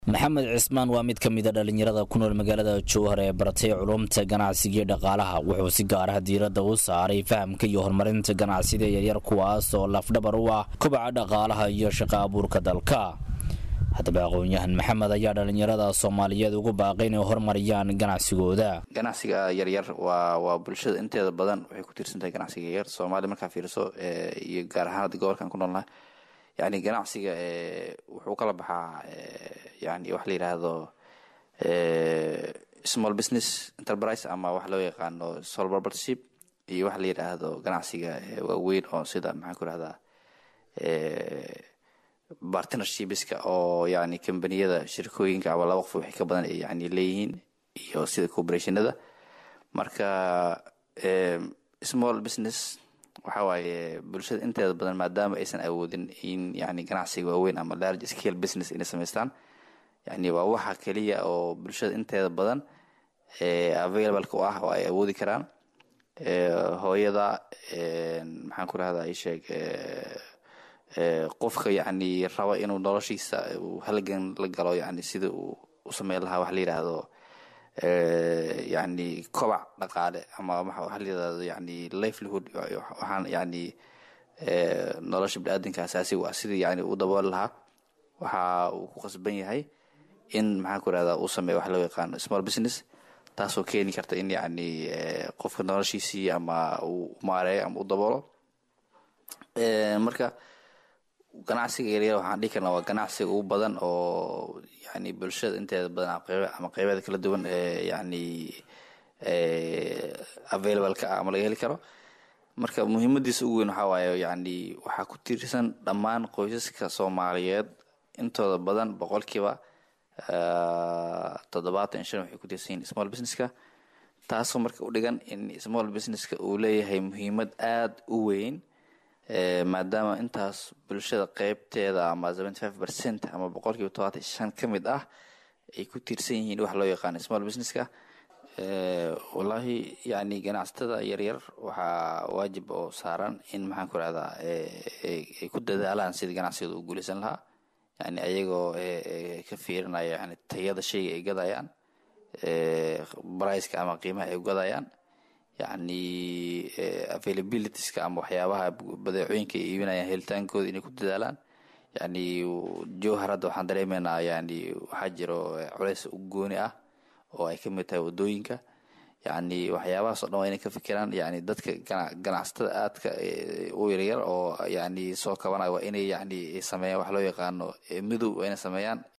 maxamed cismaan waa mid ka mida dhallinyarada ku nool magaalada jowhar ee baratay culumta ganacsiga iyo dhaqaalaha wuxuu si gaar ah diiradda u saaray fahamka iyo horumarinta ganacsida yaryar kuwaas oo lafdhabar u ah kobaca dhaqaalaha iyo shaqo abuurka dalka haddaba aqoon-yahan maxamed ayaa dhallinyarada soomaaliyeed ugu baaqay inay horumariyaan ganacsigooda ganacsiga yaryar waa waa bulshada inteeda badan waxay ku tiirsantahay ganacsiga yaryar soomaaliya markaa fiiriso iyo gaar ahaan hadda gobolkan ku noolnahay yani ganacsiga wuxuu kala baxaa yani wax la yidhaahdo small business enterprise ama wax loo yaqaano sole propertyship iyo wax la yidhaahdo ganacsiga waaweyn oo sida maxaan ku rahdaa partnershipska oo yani combaniyada shirkooyinka ama laba qof wixii ka badan ay yani leeyihiin iyo sida corporationada marka small business waxa waaye bulshada inteeda badan maadaama aysan awoodin in yani ganacsiga waaweyn ama large scale business inay samaystaan yani waa waxa keliya oo bulshada inteeda badan available-ka u ah oo ay awoodi karaan hooyada maxaan ku rahdaa isheeg qofka yani raba inuu noloshiisa uu halgan la galo yani sida uu u sameyn lahaa wax la yidhaahdo yani kobac dhaqaale ama waxa la yidhahdo yani livelihood waxaan yani nolosha bini-aadanka asaasiga ah sidii yani u dabooli lahaa waxa uu ku qasban yahay in maxaan ku rahdaa uu sameeyo wax loo yaqaano small business taasoo keeni karta in yani qofka noloshiisii ama uu maareeyo ama u daboolo marka ganacsiga yaryar waxaan dhihi karnaa waa ganacsiga ugu badan oo yani bulshada inteeda badan ama qeybeeda kala duwan ee yani available-ka ah ama laga heli karo marka muhiimadiisa ugu weyn waxaa waaye yani waxaa ku tiirsan dhammaan qoysaska soomaaliyeed intooda badan boqolkiiba toddobaatan shan waxay ku tiirsan yihin small businesska taasoo marka u dhigan in small businesska uu leeyahay muhiimad aada u weyn maadaama intaas bulshada qeybteeda ama seventy five percent ama boqolkiiba todobaatan shan ka mid ah ay ku tiirsan yihiin wax loo yaqaano small businesska wallaahi yani ganacsatada yaryar waxaa waajib oo saaran in maxaan ku rahdaa ay ku dadaalaan sidii ganacsigooda u guuleysan lahaa yani ayagoo ka fiirinaya yani tayada shayga ay gadayaan briceka ama qiimaha ay gadayaan yani availabilitieska ama waxyaabaha badeecooyinka ay iibinayaan helitaankooda inay ku dadaalaan yani jowhar hadda waxaan dareemeynaa yani waxaa jiro culeys u gooni ah oo ay kamid tahay wadooyinka yani waxyaabahaas o dhan waa inay ka fikiraan yani dadka ganacsatada aadka u yaryar oo yani soo kabanaya waa inay yani sameeyaan wax loo yaqaano midow waa inay sameeyaan